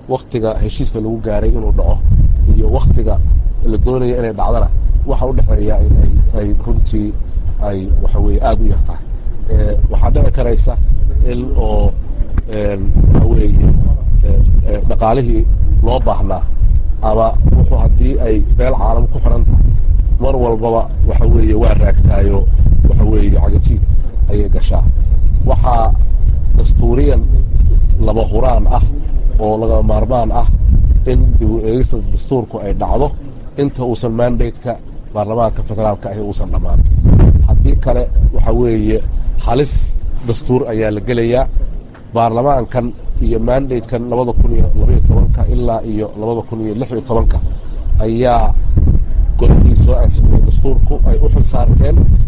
waktiga heshiiska lagu gaaray inuu dhaco iyo waktiga la doonaya inay dhacdana waxa u dhexeeya inay ay runtii ay waxa weeye aada u yartahay waxaa dhici karaysa in oo waxa weeye dhaqaalihii loo baahnaa ama wuxuu haddii ay meel caalam ku xiran tahay mar walbaba waxa weeye waa raagtaayo waxa weeye cagajiid ayay gashaa waxaa dastuuriyan laba huraan ah oo laga maarmaan ah in dib u eegista dastuurku ay dhacdo inta uusan mandate-ka baarlamaanka federaalka ahi uusan dhammaan haddii kale waxa weeye halis dastuur ayaa la gelayaa baarlamaankan iyo mandate-kan labada kun iyo labaiyo tobanka ilaa iyo labada kun iyo lix iyo tobanka ayaa golihii soo ansiiyey dastuurku ay u xil saarteen